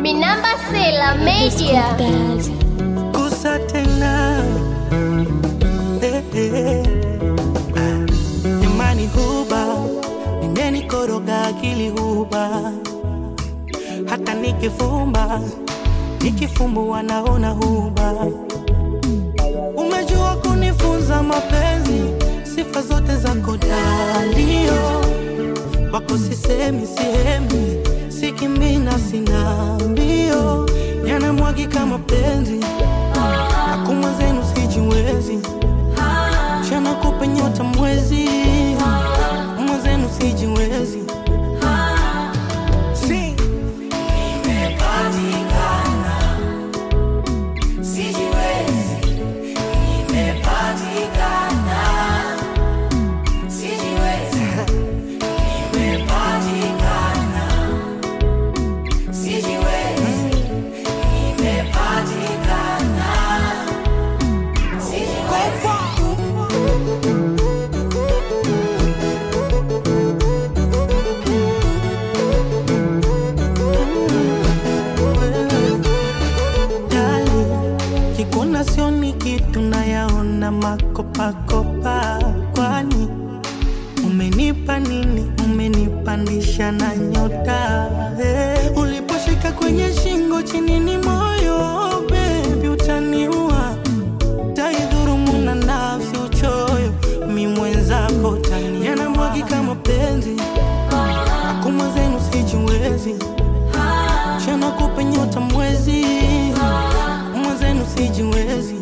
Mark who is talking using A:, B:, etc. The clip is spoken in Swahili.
A: Minamba Sela Media.
B: Gusa tena eh, eh. Ah, Imani huba imenikoroga akili huba, hata nikifumba nikifumbua naona huba. Umejua kunifunza mapenzi, sifa zote zako dalio wako sisemi sihemi, sikimina sina mbio, yanamwagika mapenzi Akuma zenu sijiwezi Chana kupe nyota mwezi Mwenzenu sijiwezi Si. Dali, kikuna sioni kitu nayaona makopakopa kwani umenipa nini umenipandisha na nyota hey. uliposhika kwenye shingo chini ni moyo bebi utaniua taidhurumu na nafsi uchoyo mi mwenzako tani yanamwagika mapenzi akuma zenu sijiwezi chana kupe nyota mwezi mwenzenu sijiwezi